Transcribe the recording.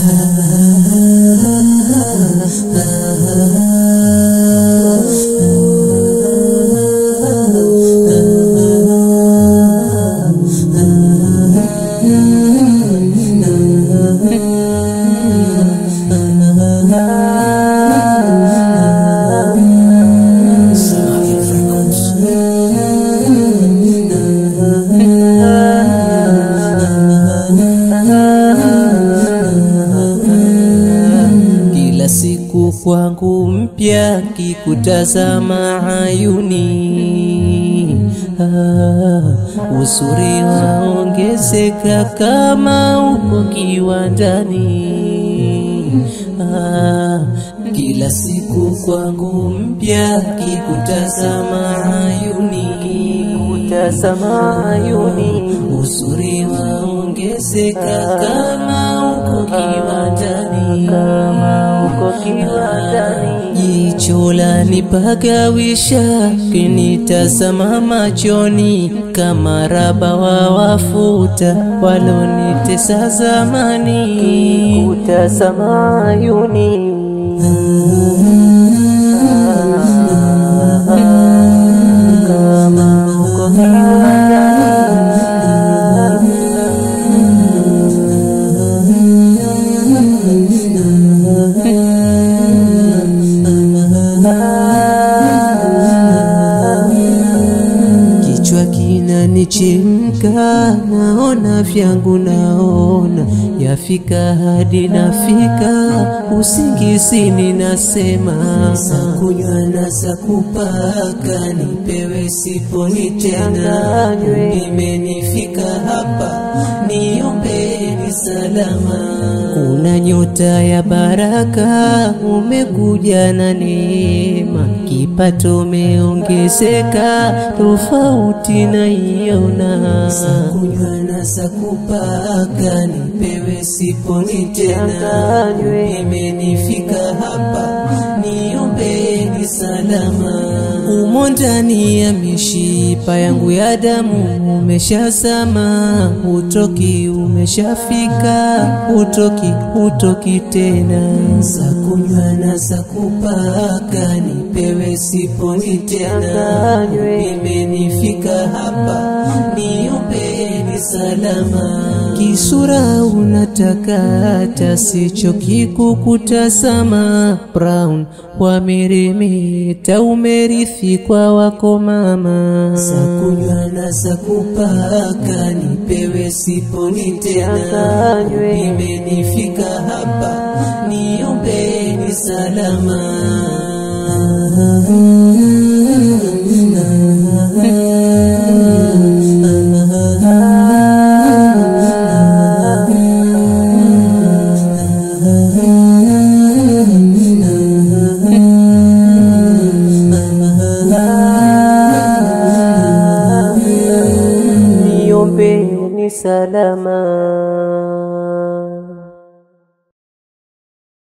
Kila siku kwangu mpya kikutazama ayuni ah, uzuri waongezeka kama uko kiwandani ah, kila siku kwangu mpya kikutazama ayuni kutazama ayuni uzuri waongezeka kama uko kiwandani kama uko kiwandani jicho lanipagawisha kinitazama machoni kama raba wa wafuta walonitesa zamani kutazama ayuni kama uko Kichwa kinanichemka, naona vyangu, naona yafika hadi nafika usingizini, nasema za kunywa na za kupaka, nipewe siponi tena, nimenifika hapa, niombeni salama. Kuna nyota ya baraka, umekuja na neema, kipato umeongezeka, tofauti naiona. Za kunywa na za kupaka, nipewe siponi tena, nimenifika hapa, niombeni salama. Umo ndani ya mishipa yangu ya damu umeshazama, utoki umeshafika, utoki utoki tena. Za kunywa na za kupaka, nipewe siponi tena, nimenifika hapa, niombeni salama. Kisura unatakata, sicho kikukutazama, Brown wameremeta, umerithi kwa wako mama. Za kunywa na za kupaka, nipewe siponi tena, nimenifika hapa, niombeni salama. Niombeni salama.